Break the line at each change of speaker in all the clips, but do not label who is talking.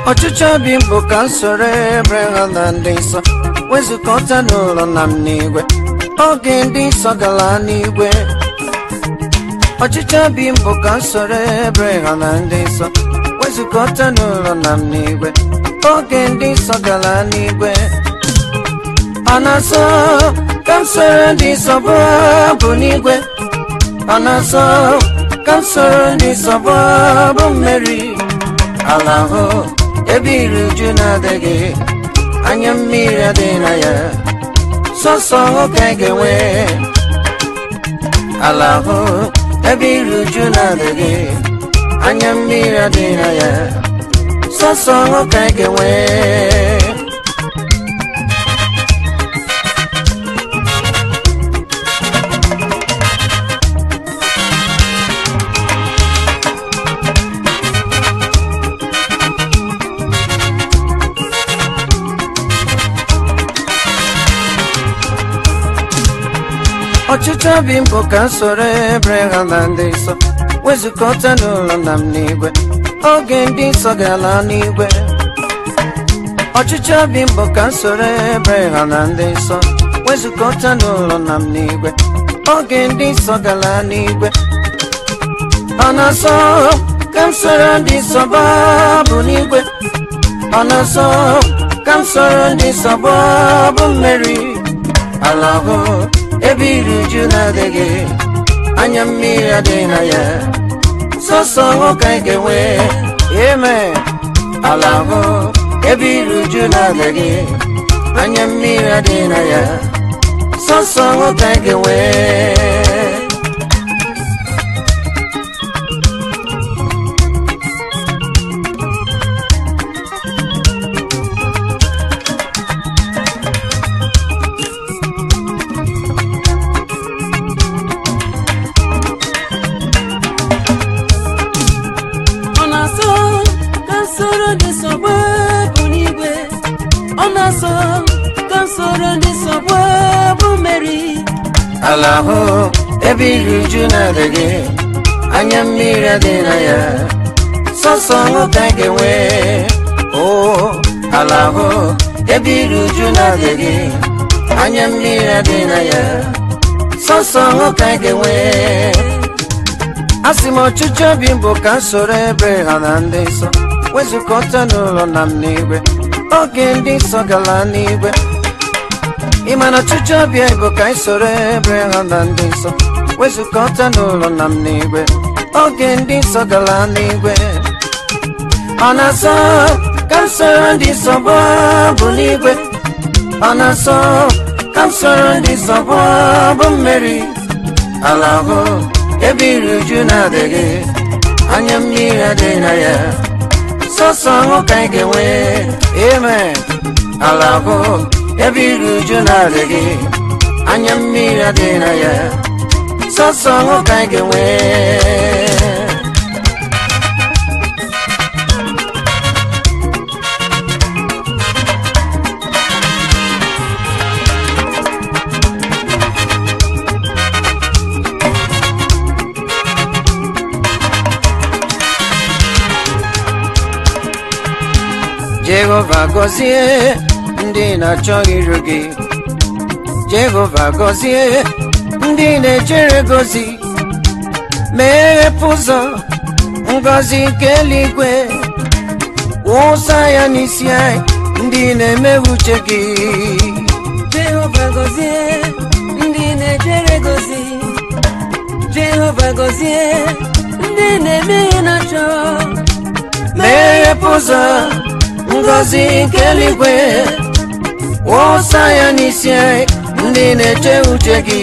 ọchịchọ obi m bụ ka m soro Ebreham na ndị nsọ wezụkọta n'ụlọ nna m n'igwe oge ndị nsọ gara n'igwe ọchịchọ obi m bụ ka m soro Ebreham na ndị nsọ wezụkọta n'ụlọ nna m n'igwe oge ndị nsọ gara n'igwe ọ na-asọ ka m soro ndị nsọ bụ abụ n'igwe ọ na-asọ ka m soro ndị nsọ bụ abụ mmeri ala ahụ ebe iri uju na-adịghị anya mmiri adịghị na ya sọsọ nwoke ga-enwe ala ahụ ebe iri uju na-adịghị anya mmiri adịghị na ya sọsọ nwoke ga-enwe ọchịchọ obi m bụ ka m soro Ebreham na ndị nsọ wezụkọta n'ụlọ nna m n'igwe oge ndị nsọ gara n'igwe ọchịchọ obi m bụ ka m soro Ebreham na ndị nsọ wezụkọta n'ụlọ nna m n'igwe oge ndị nsọ gara n'igwe ọ na-asọ ka m soro ndị nsọ gbaa bụ n'igwe ọ na-asọ ka m soro ndị nsọ gbaa bụ mmeri ala ahụ ebe iri uju na-adịghị anya mmiri adịghị na ya sọsọ nwoke anyị ga-enwe eme ala ahụ ebe iri uju na-adịghị anya mmiri adịghị na ya sọsọ nwoke anyị ga-enwe
ọ na-asọ ka m soro ndị sọgba bụ n'igwe ọ na-asọ ka m soro ndị sọgba bụ mmeri
ala ahụ ebe iri uju na-adịghị anya mmiri adịghị na ya sọsọ nwoke anyị ga-enwe o ala ahụ ebe iri uju na-adịghị anya mmiri adịghị na ya sọsọ nwoke anyị ga-enwe asị m ọchịchọ obi m bụ ka m soro Ebreham na ndị nsọ wezụkọta n'ụlọ nna m n'igwe oge ndị nsọ gara n'igwe ị ma na ọchịchọ obi anyị bụ ka anyị soro Ebreham na ndị nsọ wezụkọta n'ụlọ nna m n'igwe oge ndị nsọ gara n'igwe ọ na-asọ ka m soro ndị nsọ gbaa bụ n'igwe ọ na-asọ ka m soro ndị nsọ gbaa bụ mmeri ala ahụ ebe iri uju na-adịghị anya mmiri adịghị na ya sọsọ nwoke anyị ga-enwe eme ala ahụ ebe iri uju na-adịghị anya mmiri adịghị na ya sọsọ nwoke anyị ga-enwe Jehova gọzie ndị na-achọghị iru gị Jehova gọzie ndị na-echere gozi meghepụ ụzọ ngọzi nke eluigwe wụsa ya n'isi anyị ndị na-eme uche gị
jehova gọzie ndị na-ejere gozi jehova gọzie ndị na-eme ihe na-achọ
meghepụ ụzọ ngọzi nke eluigwe wụsa ya n'isi anyị ndị na-eche uche gị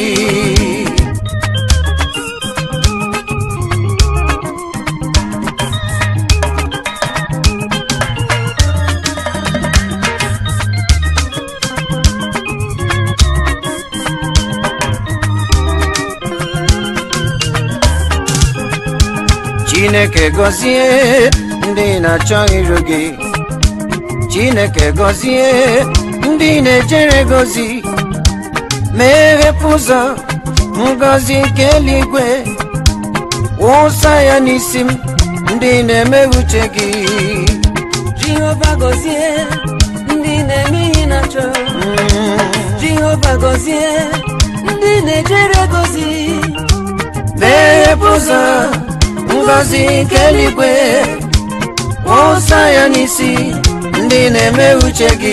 chineke gọzie ndị na-achọ iru gị chineke gọzie ndị na-ejere gozi meghepụ ụzọ ngọzi nke eluigwe wụsa ya n'isi m ndị na-eme uche gị
jehova gọzie ndị na-eme ihe na-achọ jehova gọzie ndị na-ejere gozi
meghepụ ụzọ ngọzi nke eluigwe wụsa ya n'isi ndị na-eme uche gị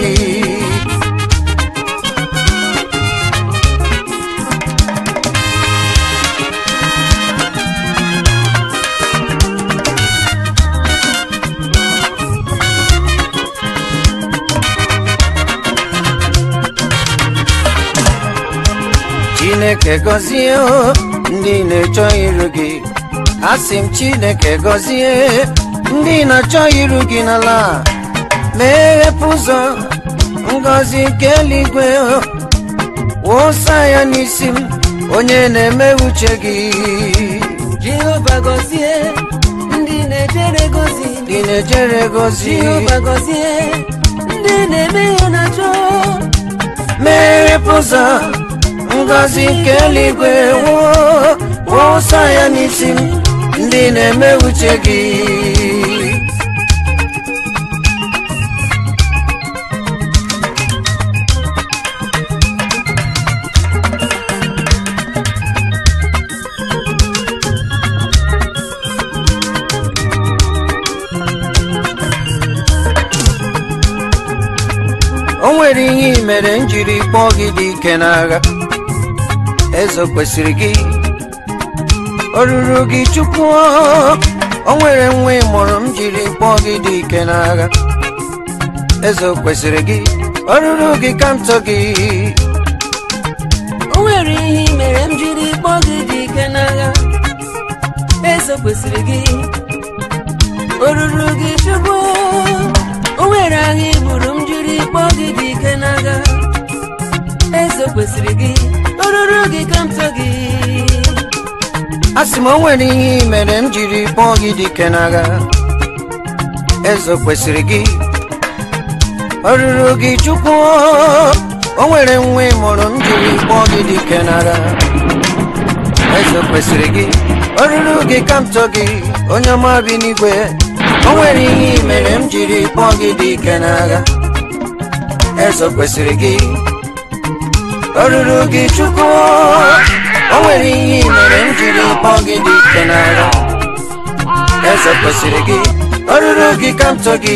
chineke gọzie o, ndị na-achọ iru gị asị m chineke gọzie ndị na-achọ iru gị n'ala a. meghepụ ụzọ ngọzi nke eluigwe o, wụsa ya n'isi m onye na-eme uche gị
jehova gọzie ndị na-ejere gozi
ndị na-ejere gozi
jehova gọzie ndị na-eme ihe na-achọ
meghepụ ụzọ ngọzi nke eluigwe wụọ wụsa ya n'isi m ndị na-eme uche gị o nwere ihe i mere m jiri kpọọ gị dị ike n'agha eze kwesịrị gị o ruru gị chukwu o nwere nwa ị mụrụ m jiri kpọọ gị dị ike n'agha eze kwesịrị gị o ruru gị ka m tọ gị
o nwere ihe i mere m jiri kpọọ gị dị ike n'agha eze kwesịrị gị o ruru gị chukwu o nwere agha i gburu m jiri kpọọ gị dị ike n'agha eze kwesịrị gị o ruru gị ka m tọ gị
a sị m o nwere ihe i mere m jiri kpọọ gị dị ike n'agha eze kwesịrị gị o ruru gị chukwu o nwere nwa ị mụrụ m jiri kpọọ gị dị ike n'agha eze kwesịrị gị o ruru gị ka m tọ gị onye ọma bi n'igwe o nwere ihe i mere m jiri kpọọ gị dị ike n'agha eze kwesịrị gị o ruru gị chukwu o nwere ihe i mere m jiri kpọọ gị dị ike n'agha eze kwesịrị gị o ruru gị ka m tọ gị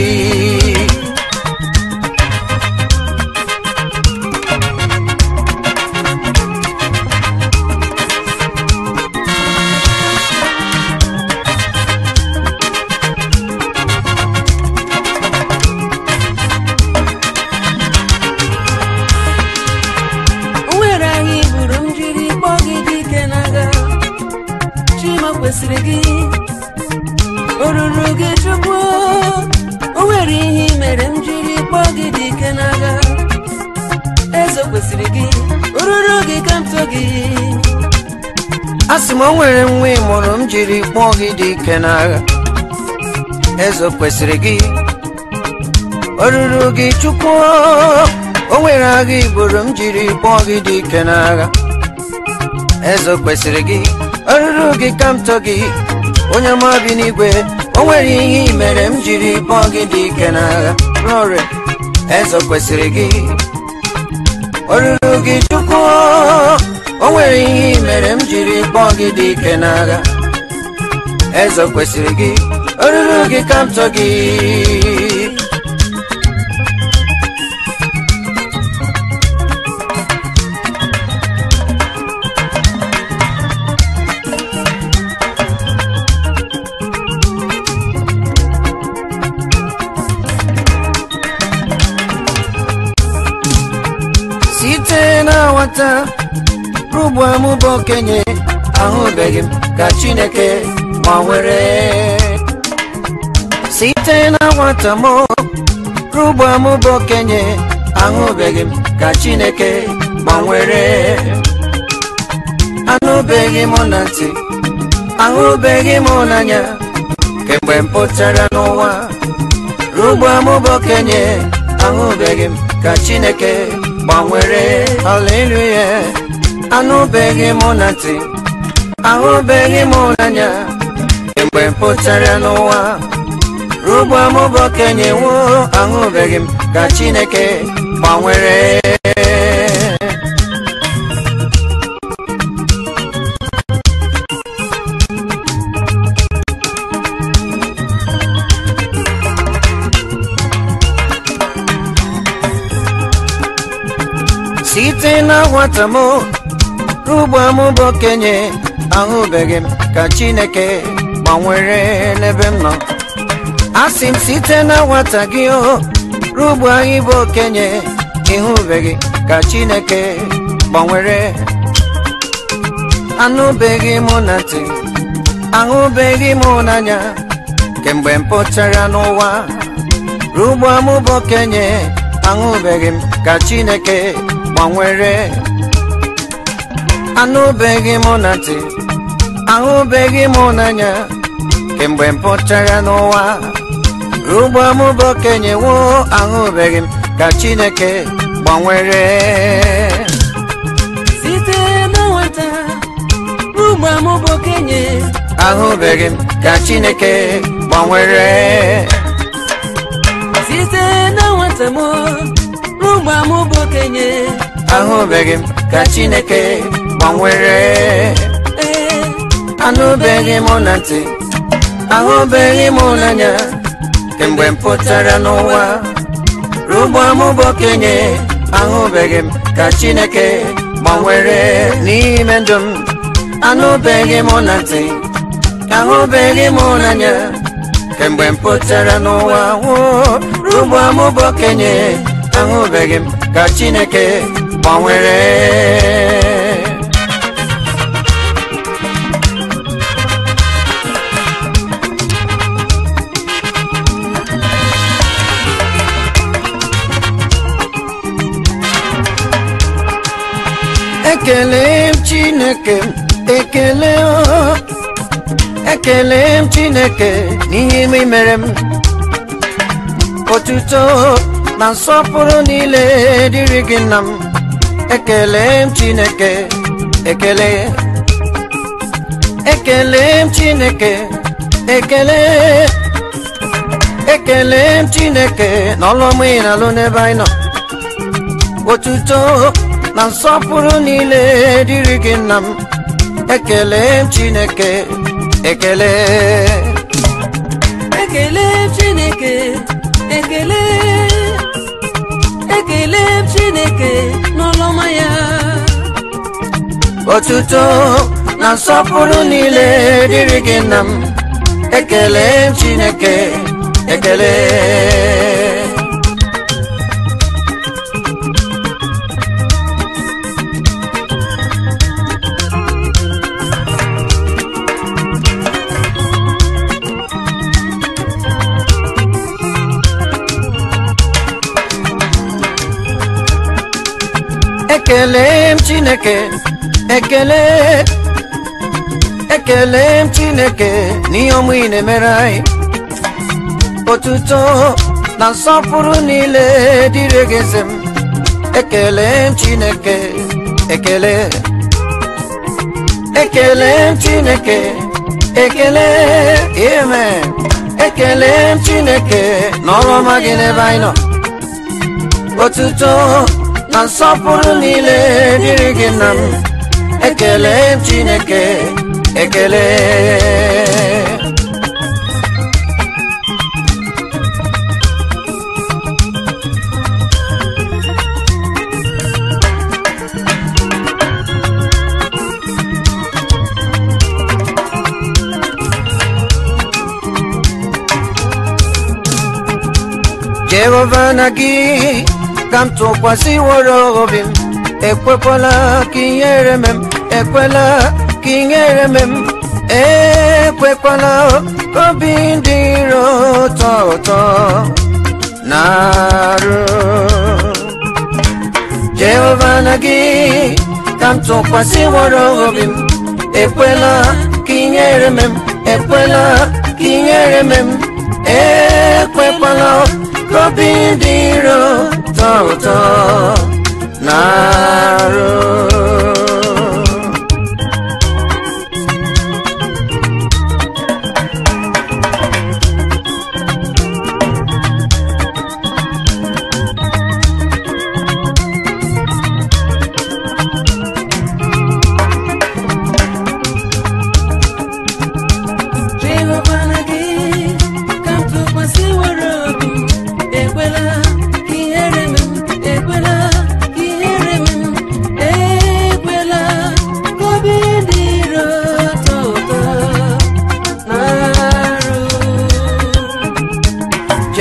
o nwere agha i gburu m jiri kpọọ gị dị ike n'agha chima kwesịrị gị o ruru gị chukwu o nwere ihe i mere m jiri kpọọ gị dị ike n'agha eze kwesịrị gị o ruru gị ka m tọ gị
a sị m o nwere nwa ị mụrụ m jiri kpọọ gị dị ike n'agha eze kwesịrị gị o ruru gị chukwu o nwere agha igboro m jiri kpọọ gị dị ike n'agha eze kwesịrị gị o ruru gị ka m tọ gị onye ọma bi n'igwe o nwere ihe i mere m jiri kpọọ gị dị ike n'agha glory eze kwesịrị gị o ruru gị chukwu o nwere ihe i mere m jiri kpọọ gị dị ike n'agha eze kwesịrị gị o ruru gị ka m tọ gị site na nwata rugbu amụba okenye ahụbeghị m ka chineke gbanwere site na nwata m rugbu amụba okenye ahụbeghị m ka chineke gbanwere anụbeghị m na ntị ahụbeghị m n'anya kemgbe m pụtara n'ụwa rugbu amụba okenye ahụbeghị m ka chineke gbanwere haleluya anụbeghị m na ntị ahụbeghị m n'anya mgbe m pụtara n'ụwa ruo ugbo m bụ okenye nwụọ ahụbeghị m ka chineke gbanwere site na nwata m ugbo m bụ okenye ahụbeghị m ka chineke gbanwere n'ebe m nọ asị m site na nwata gị o rugbu anyị bụ okenye ịhụbeghị ka chineke gbanwere anụbeghị mụ na ntị ahụbeghị mụ n'anya kemgbe m pụtara n'ụwa rugbu m bụ okenye ahụbeghị m ka chineke gbanwere anụbeghị mụ na ntị ahụbeghị mụ n'anya kemgbe m pụtara n'ụwa ugbo m bụ okenye nwụọ ahụbeghị m ka chineke gbanwere
site na nwata rugba m bụ okenye
ahụbeghị m ka chineke gbanwere
site na nwata m rugba m bụ okenye
ahụbeghị m ka chineke gbanwere
ee
anụbeghị mụ na ntị ahụbeghị mụ n'anya kemgbe m pụtara n'ụwa rugbo m bụ okenye ahụbeghị m ka chineke gbanwere n'ime ndụ m anụbeghị mụ na ntị ahụbeghị mụ n'anya kemgbe m pụtara n'ụwa nwụọ rugbo m bụ okenye ahụbeghị m ka chineke gbanwere ekele m chineke ekele o ekele m chineke n'ihe ime mere m otuto na nsọpụrụ niile dịrị gị nna m ekele m chineke ekele ekele m chineke ekele ekele m chineke n'ọlụmụ ị na-alụ n'ebe anyị nọ otuto na nsọpụrụ niile dịrị gị nna m ekele m chineke ekele
ekele chineke ekele ekele chineke n'ọlọma ya
otuto na nsọpụrụ niile dịrị gị nna m ekele m chineke ekele ekele m chineke ekele ekele m chineke n'ihe ọmụ ị na-emere anyị otuto na nsọpụrụ niile dịrị gị eze m ekele m chineke ekele ekele m chineke ekele amen ekele m chineke n'ọrụ ọma gị n'ebe anyị nọ otuto na nsọpụrụ niile dịrị gị nna m ekele m chineke ekele jehova na gị ka m tụkwasịworo obi m ekwekwala ka ihere m ekwela ka ihere m ekwekwala ka obi dị iro ụtọ ụtọ na-arụ jehova na gị ka m tụkwasịworo obi m ekwela ka ihere m ekwela ka ihere m ekwekwala ka obi dị iro ụtọ ụtọ na-arụ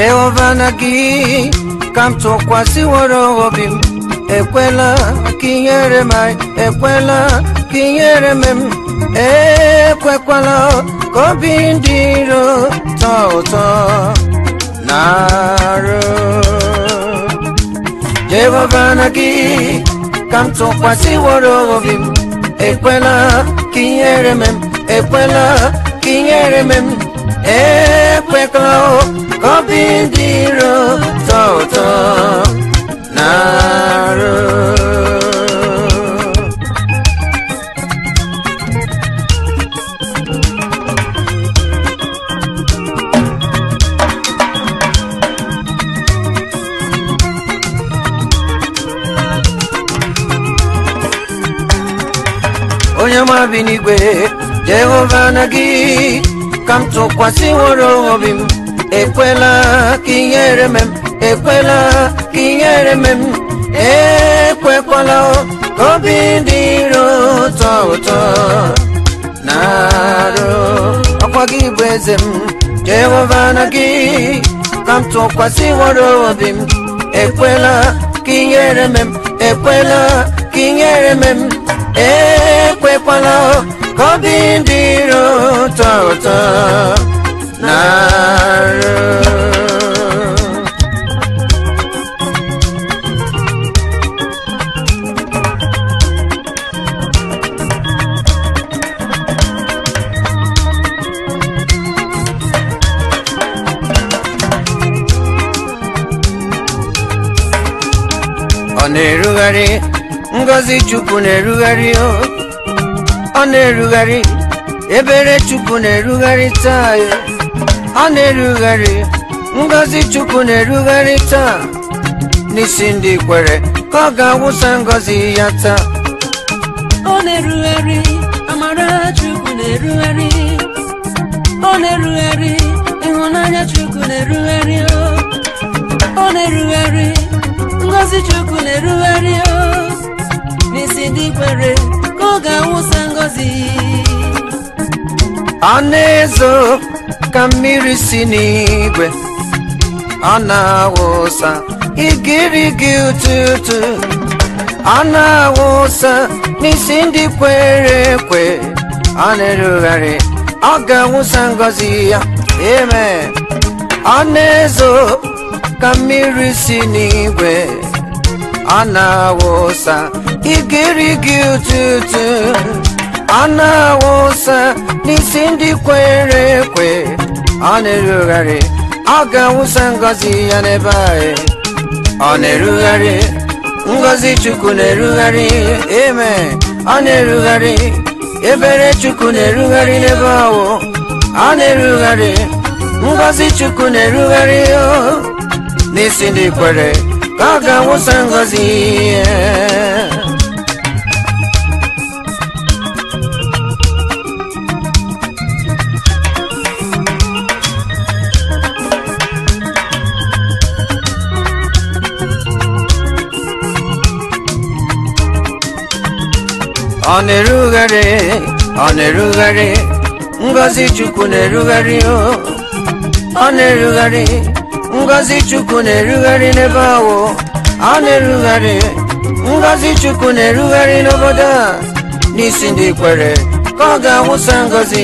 jehova na gị ka m tụkwasịworo obi m ekwela ka ihere m ekwela ka ihere m ekwekwala ka obi ndị iro tọọ ụtọ na-arụ jehova na gị ka m tụkwasịworo obi m ekwela ka ihere m ekwela ka ihere m ekwekwala ka obi ndị iro tọọ ụtọ na-arụ onye ọma bi n'igwe jehova na gị ka m tụkwasịworo obi m ekwela ka ihere m ekwela ka ihere m ekwekwala ka obi dị iro ụtọ ụtọ na-arụ ọkwa gị bụ eze m jehova na gị ka m tụkwasịworo obi m ekwela ka ihere m ekwela ka ihere m ekwekwala ka obi dị iro ụtọ ụtọ na-arụ ọ na-erugharị ngọzi chukwu na-erugharị o ọ na-erugharị ebere chukwu na-erugharị taa ya. ọ na-erugharị ngọzi chukwu na-erugharị taa n'isi ndị kwere ka ọ ga-awụsa ngọzi ya taa
ọ na-erugharị amara chukwu na-erugharị ọ na-erugharị ịhụnanya chukwu na-erugharị o. ọ na-erugharị ngọzi chukwu na-erugharị o. n'isi ndị kwere ka ọ ga-awụsa ngọzi
ọ na-ezo ka mmiri si n'igwe ọ na-awụsa igirigi ụtụtụ ọ na-awụsa n'isi ndị kwere ekwe ọ na-erugharị ọ ga-awụsa ngọzi ya amen ọ na-ezo ka mmiri si n'igwe ọ na-awụsa igirigi ụtụtụ ọ na-awụsa n'isi ndị kwere ekwe ọ na-erugharị ọ ga-awụsa ngọzi ya n'ebe anyị ọ na-erugharị ngọzi chukwu na-erugharị eme ọ na-erugharị ebere chukwu na-erugharị n'ebe ahụ ọ na-erugharị ngọzi chukwu na-erugharị o n'isi ndị kwere ka ọ ga-awụsa ngọzi ya ọ na-erugharị ọ na-erugharị ngọzi chukwu na-erugharị o ọ na-erugharị ngọzi chukwu na-erugharị n'ebe ahụ ọ na-erugharị ngọzi chukwu na-erugharị n'obodo a n'isi ndị kwere ka ọ ga-awụsa ngọzi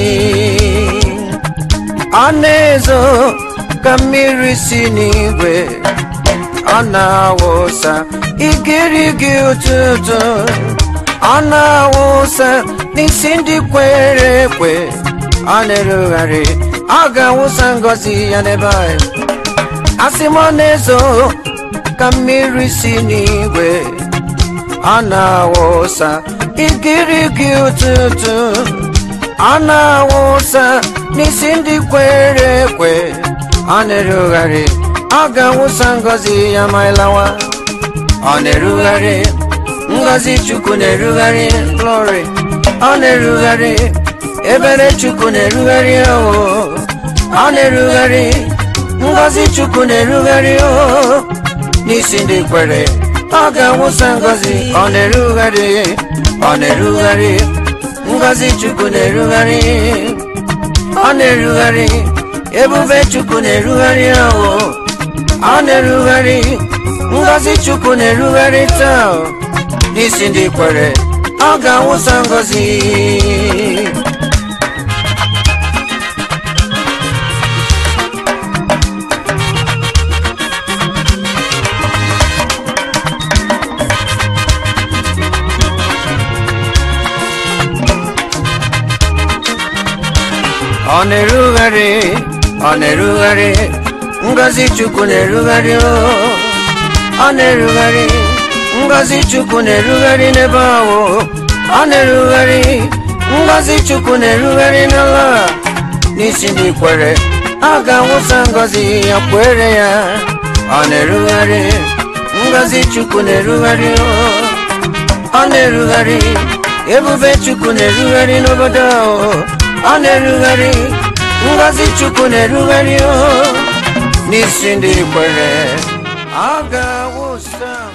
ọ na-ezo ka mmiri si n'igwe ọ na-awụsa igirigi ụtụtụ ọ na-awụsa n'isi ndị kwere ekwe ọ na-erugharị ọ ga-awụsa ngọzi ya n'ebe anyị asị m ọ na-ezo ka mmiri si n'igwe ọ na-awụsa igirigi ụtụtụ ọ na-awụsa n'isi ndị kwere ekwe ọ na-erugharị ọ ga-awụsa ngọzi ya ma ịlawa ọ na-erugharị ngọzi chukwu na-erugharị glory ọ na-erugharị ebere chukwu na-erugharị o ọ na-erugharị ngọzi chukwu na-erugharị o n'isi ndị kwere ọ ga-awụsa ngọzi ọ na-erugharị ọ na-erugharị ngọzi chukwu na-erugharị ọ na-erugharị ebube chukwu na-erugharị o ọ na-erugharị ngọzi chukwu na-erugharị taa o. n'isi ndị kwere ọ ga-awụsa ngọzi ọ na-erugharị ọ na-erugharị ngọzi chukwu na-erugharị o. ọ na-erugharị ngọzi chukwu na-erugharị n'ebe ahụ ọ na-erugharị ngọzi chukwu na-erugharị n'ala a. n'isi ndị kwere a ga-awụsa ngọzi ya kwere ya ọ na-erugharị ngọzi chukwu na-erugharị o. ọ na-erugharị ebube chukwu na-erugharị n'obodo ahụ ọ na-erugharị ngọzi chukwu na-erugharị o n'isi ndị kwere ọ ga-awụsa